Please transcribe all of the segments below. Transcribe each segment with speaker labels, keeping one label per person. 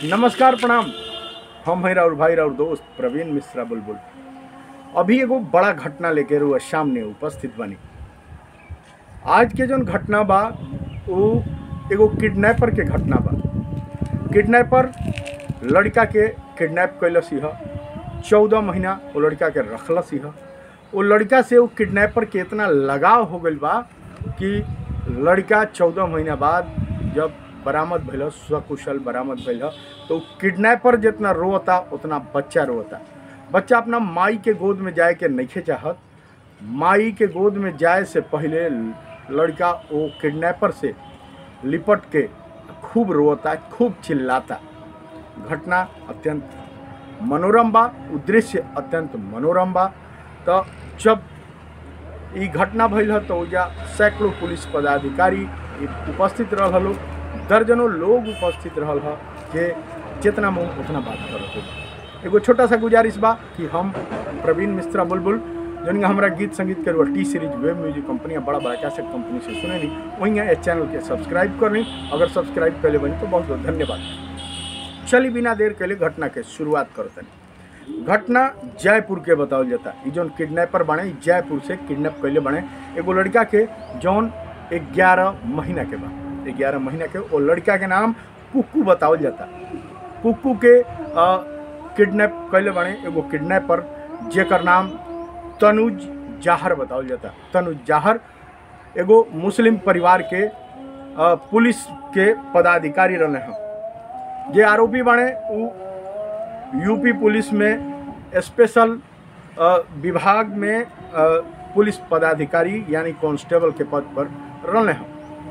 Speaker 1: नमस्कार प्रणाम हम हैं राउर भाई राउर दोस्त प्रवीण मिश्रा बुलबुल अभी एगो बड़ा घटना लेके रुआ सामने उपस्थित बनी आज के जौन घटना बा वो एगो किडनैपर के घटना बा किडनैपर लड़का के किडनैप कैलस ह चौदह महीना वो लड़का के रखलस ह वो लड़का से वो किडनैपर के इतना लगाव हो गइल बा कि लड़का चौदह महीना बाद जब बरामद भइल सकुशल बरामद भइल तो किडनैपर जितना रोता उतना बच्चा रोता बच्चा अपना माई के गोद में जाए के नहीं चाहत माई के गोद में जाए से पहले लड़का वो किडनैपर से लिपट के खूब रोता खूब चिल्लाता घटना अत्यंत मनोरम बा उ दृश्य अत्यंत मनोरम बा तो जब ई घटना भइल ह तो ओजा सैकड़ों पुलिस पदाधिकारी इ उपस्थित रहल हलो दर्जनों लोग उपस्थित रहल ह जे जितना मुँह उतना बात करत हो एगो छोटा सा गुजारिश बा कि हम प्रवीण मिश्रा बुलबुल जौन हमरा गीत संगीत के रुआ T Series web music company बड़ा बड़ा कैसेट कंपनी से सुने नी वहीं इस चैनल के सब्सक्राइब कर ली अगर सब्सक्राइब कर ले बनी तो बहुत बहुत धन्यवाद चली बिना देर के लिए घटना के शुरुआत करतनी घटना जयपुर के बतावल जाता ई जौन किडनैपर बने ई जयपुर से किडनैप कैले बने एगो लड़का के जौन ग्यारह महीना के बा ग्यारह महीना के वो लड़का के नाम कुक्कू बतावल जाता कुक्कू के किडनैप कैले बने एगो किडनैपर जेकर नाम तनुज जाहर बतावल जाता तनुज जाहर एगो मुस्लिम परिवार के अ, पुलिस के पदाधिकारी रहने हैं जे आरोपी बने उ यूपी पुलिस में स्पेशल अ, विभाग में अ, पुलिस पदाधिकारी यानी कांस्टेबल के पद पर रहने हैं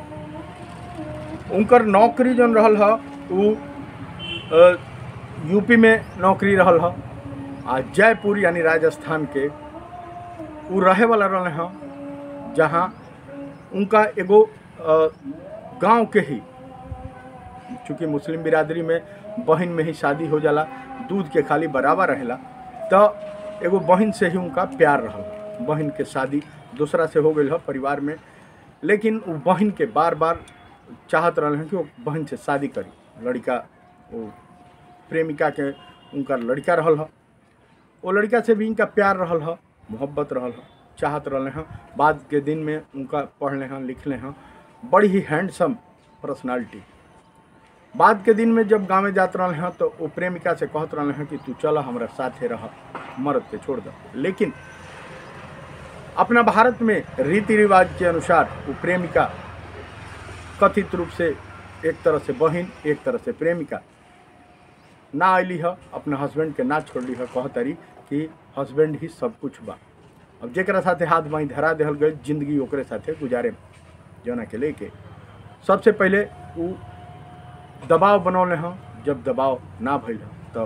Speaker 1: उनकर नौकरी जौन रहल ह उ अ, यूपी में नौकरी रहल ह आ जयपुर यानी राजस्थान के उ रहे वाला रहले हैं जहाँ उनका एगो अ, गांव के ही चूँकि मुस्लिम बिरादरी में बहन में ही शादी हो जाला दूध के खाली बराबर रहेला तो एगो बहन से ही उनका प्यार रहल बहन के शादी दूसरा से हो गई है परिवार में लेकिन वो बहन के बार बार चाहत रहल हैं कि वो बहन से शादी करी लड़का वो प्रेमिका के उनका लड़का रहल है वो लड़का से भी इनका प्यार रहल है मोहब्बत रहल है चाहत रहले हैं बाद के दिन में उनका पढ़ले हैं लिखले हैं बड़ी ही हैंडसम पर्सनालिटी बाद के दिन में जब गाँव में जात रहले हैं तो वो प्रेमिका से कहत रहले हैं कि तू चल हमारा साथे रह मर्द के छोड़ दो लेकिन अपना भारत में रीति रिवाज के अनुसार वो प्रेमिका कथित रूप से एक तरह से बहन एक तरह से प्रेमिका ना अली है अपना हस्बैंड के ना छोड़ली है कहतरी कि हस्बैंड ही सब कुछ बा अब जेकरा साथे हाथ बाई धरा देहल गई जिंदगी ओकरे साथे गुजारे जना के लेके सबसे पहले उ दबाव बनौले हैं जब दबाव ना भइल हँ तो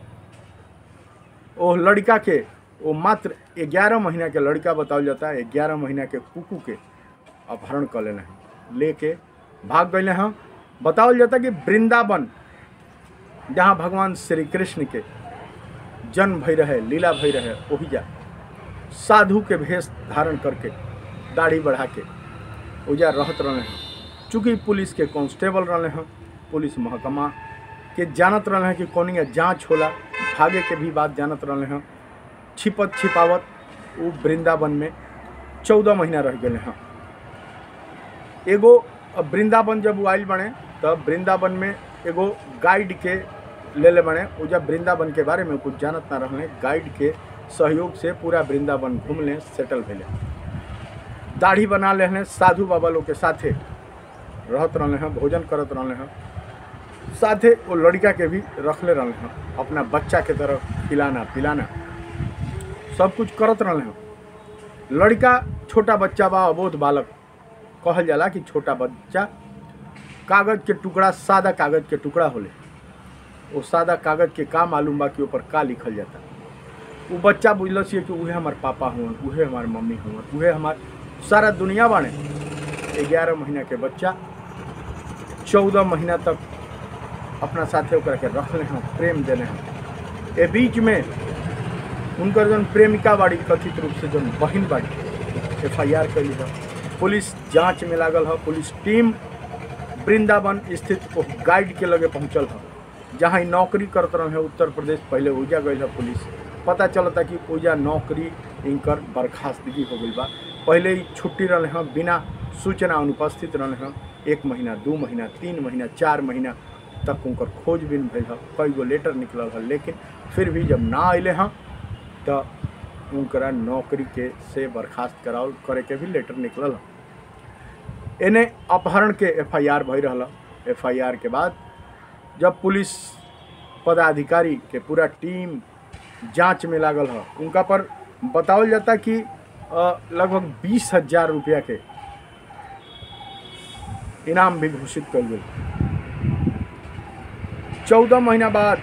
Speaker 1: ओ लड़का के वो मात्र ग्यारह महीना के लड़का बतावल जाता है ग्यारह महीना के कुकू के अपहरण कर लेने हैं लेके भाग गए हैं बतावल जाता कि वृंदावन जहाँ भगवान श्री कृष्ण के जन्म भई रहे लीला भई रहे वही जा साधु के भेष धारण करके दाढ़ी बढ़ा के ओजा रहत रहले हैं चूँकि पुलिस के कांस्टेबल रहले हैं पुलिस महकमा के जानत रहले हैं कि कौनिया जांच होला भागे के भी बात जानत रहले हैं छिपत छिपावत वो वृंदावन में चौदह महीना रह गए हैं एगो अब वृंदावन जब वो आयल बने तब वृंदावन में एगो गाइड के ले ले बने वो जब वृंदावन के बारे में कुछ जानत ना रहले गाइड के सहयोग से पूरा वृंदावन घूम लें सेटल भेले दाढ़ी बना ले हैं साधु बाबा लोग के साथे रहत रहले हैं भोजन करत रहले हैं साथे वो लड़का के भी रखले रहले हैं अपना बच्चा के तरफ खिलाना पिलाना सब कुछ करत रहले हैं लड़का छोटा बच्चा बा अबोध बालक कहल जाला कि छोटा बच्चा कागज के टुकड़ा सादा कागज के टुकड़ा होले वो सादा कागज के का मालूम बा कि ऊपर का लिखल जाता वो बच्चा बुझलस कि उहे हमार पापा हुअन उहे हमार मम्मी हुअन उहे हमार सारा दुनिया बाणे ग्यारह महीना के बच्चा चौदह महीना तक अपना साथे ओकरा के रखले हैं प्रेम देले हैं ए बीच में उनकर जौन प्रेमिका बाड़ी कथित रूप से जौन बहन बाड़ी एफ आई आर कैली है पुलिस जांच में लागल है पुलिस टीम वृंदावन स्थित वो गाइड के लगे पहुंचल है जहाँ ही नौकरी करत रहे उत्तर प्रदेश पहले ओजा गई है पुलिस पता चलता कि ओजा नौकरी इनकर बर्खास्तगी हो गई बा पहले ही छुट्टी रहे हैं बिना सूचना अनुपस्थित रहे हैं एक महीना दू महीना तीन महीना चार महीना तक उनकर खोजबीन भइल है कई गो लेटर निकलल है लेकिन फिर भी जब ना अले हैं तो उनकरा नौकरी के से बर्खास्त कराओ करे के भी लेटर निकलल है एने अपहरण के एफ आई आर भई रहा एफ आई आर के बाद जब पुलिस पदाधिकारी के पूरा टीम जांच में लागल है उनका पर बतावल जाता कि अ, लगभग बीस हजार रुपया के इनाम भी घोषित कल गई चौदह महीना बाद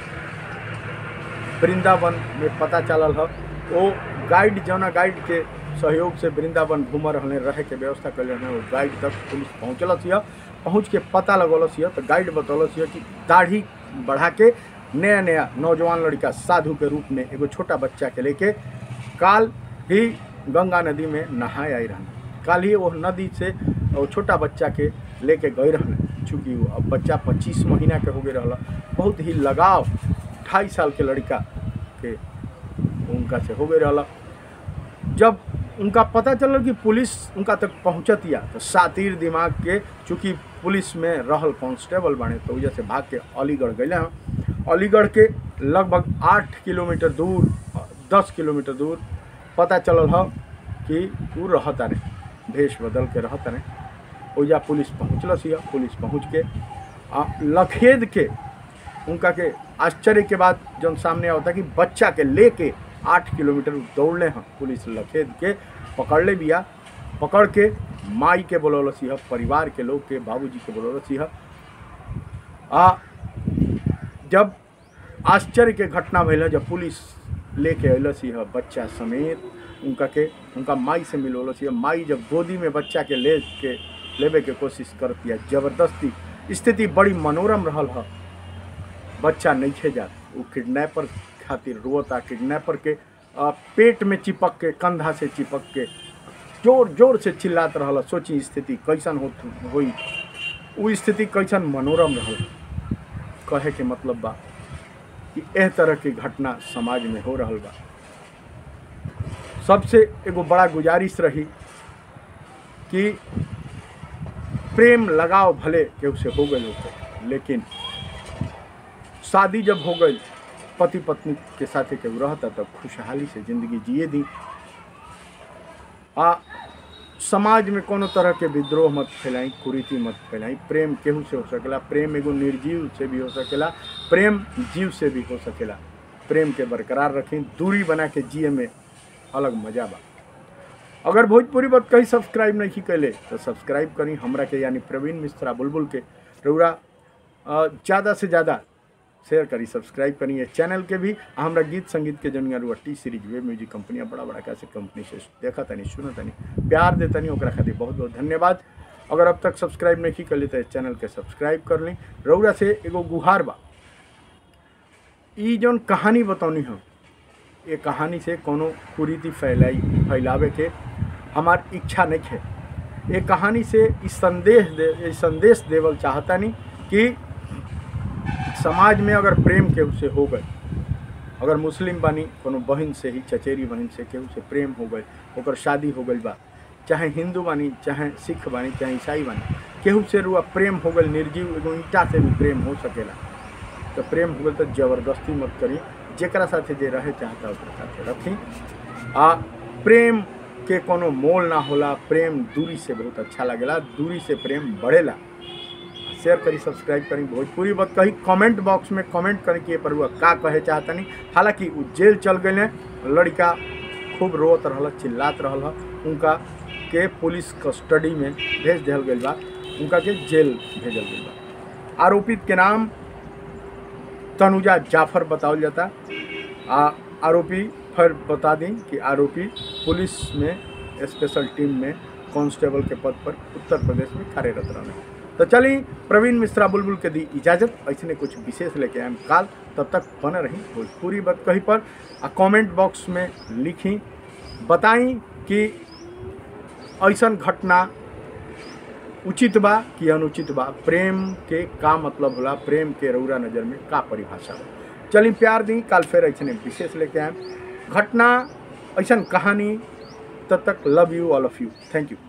Speaker 1: वृंदावन में पता चलल है वो गाइड जौना गाइड के सहयोग से वृंदावन घूम रहने रहे के व्यवस्था कर रहे वो गाइड तक पुलिस पहुँचलस यह पहुँच के पता लगौलस यह तो गाइड बतौलस यह कि दाढ़ी बढ़ा के नया नया नौजवान लड़का साधु के रूप में एगो छोटा बच्चा के लेके काल ही गंगा नदी में नहाए आई रहने काल ही वो नदी से वो छोटा बच्चा के लेके गए रहने चूँकि वो अब बच्चा पच्चीस महीना के हो गए रहला बहुत ही लगाव ढाई साल के लड़का के उनका से हो गए रहला जब उनका पता चलल कि पुलिस उनका तक पहुँचत या तो सातिर दिमाग के चूँकि पुलिस में रहल कांस्टेबल बने तो वजह से भाग के अलीगढ़ गए हैं अलीगढ़ के लगभग आठ किलोमीटर दूर दस किलोमीटर दूर पता चलल है कि वो रहता नहीं भेष बदल के रहता नहीं ओजा पुलिस पहुँचलस यह पुलिस पहुँच के आ लखेद के उनका के आश्चर्य के बाद जब सामने आवता कि बच्चा के लेके आठ किलोमीटर दौड़ले हैं पुलिस लखेद के पकड़ ले बिया पकड़ के माई के बोलौलस यह परिवार के लोग के बाबूजी के बोलौलस यह आ जब आश्चर्य के घटना भइल है, जब पुलिस लेके अयलस यह बच्चा समेत उनका के उनका माई से मिलौलस यह माई जब गोदी में बच्चा के ले के लेवे के कोशिश करती है जबरदस्ती स्थिति बड़ी मनोरम रहल है बच्चा नहीं खे जात वो किडनैपर खातिर रोता किडनैपर के आ, पेट में चिपक के कंधा से चिपक के जोर जोर से चिल्लात रहल सोची स्थिति कैसन हो हुई वो स्थिति कैसन मनोरम रहल कहे के मतलब बा कि एह तरह की घटना समाज में हो रहल बा सबसे एगो बड़ा गुजारिश रही कि प्रेम लगाव भले केहू से हो गए होते लेकिन शादी जब हो गई पति पत्नी के साथ केहू रहता तब खुशहाली से जिंदगी जिए दी आ समाज में कोनो तरह के विद्रोह मत फैलाई कुरीति मत फैलाई प्रेम केहू से हो सकेला प्रेम एगो निर्जीव से भी हो सकेला प्रेम जीव से भी हो सकेला प्रेम के बरकरार रखें दूरी बना के जिए में अलग मजा बा अगर भोजपुरी बात कहीं सब्सक्राइब नहीं कैले तो सब्सक्राइब करी हमरा के यानी प्रवीण मिश्रा बुलबुल के रउरा ज़्यादा से ज़्यादा शेयर करी सब्सक्राइब करी ये चैनल के भी आ हमरा गीत संगीत के जनिया रुआ T Series web music company बड़ा बड़ा कैसे कंपनी से देखा तनी सुना तनी प्यार दे तनी ओकरा खातिर बहुत बहुत धन्यवाद अगर अब तक सब्सक्राइब नहीं कर ली तो इस चैनल के सब्सक्राइब कर ली रउरा से एगो गुहार बा ई जौन कहानी बतौनी हम ये कहानी से कोनो कुरीति फैलाई फैलावे के हमार इच्छा नहीं है ये कहानी से इस संदेश दे ये संदेश देवल चाहता नहीं कि समाज में अगर प्रेम केहू से हो गए अगर मुस्लिम बानी कोनो बहन से ही चचेरी बहन से केहू से प्रेम हो गए ओकर शादी हो गई बा चाहे हिंदू बानी चाहे सिख बानी चाहे ईसाई बानी केहू से रुआ प्रेम हो गई निर्जीव एगो ईटा से भी प्रेम हो सकेला तो प्रेम हो गई तो जबरदस्ती मत करी जेकरा साथे जे रहे चाहता ओकरा साथे रखी आ प्रेम के कोनो मोल ना होला प्रेम दूरी से बहुत अच्छा लगेला दूरी से प्रेम बढ़ेला शेयर करी सब्सक्राइब करी भोजपुरी बात कही कमेंट बॉक्स में कमेंट करी कि ये पर हुआ का कहे चाहतनी हालांकि वो जेल चल गए लड़का खूब रोत रहल चिल्लात रहल उनका के पुलिस कस्टडी में भेज दिया गई बा उनका के जेल भेजल गई बा आरोपित के नाम तनुजा जाफर बतावल जाता आ आरोपी फिर बता दी कि आरोपी पुलिस में स्पेशल टीम में कांस्टेबल के पद पर उत्तर प्रदेश में कार्यरत रहने तो चली प्रवीण मिश्रा बुलबुल के दी इजाज़त ऐसे कुछ विशेष लेके आए काल तब तक बने रही भोजपुरी बात कहीं पर आ कमेंट बॉक्स में लिखी बताई कि ऐसा घटना उचित बा कि अनुचित बा प्रेम के का मतलब होला प्रेम के रौरा नज़र में का परिभाषा बा चली प्यार दी काल फिर ऐसे विशेष लेके आए घटना ऐसा कहानी तब तक love you all of you thank you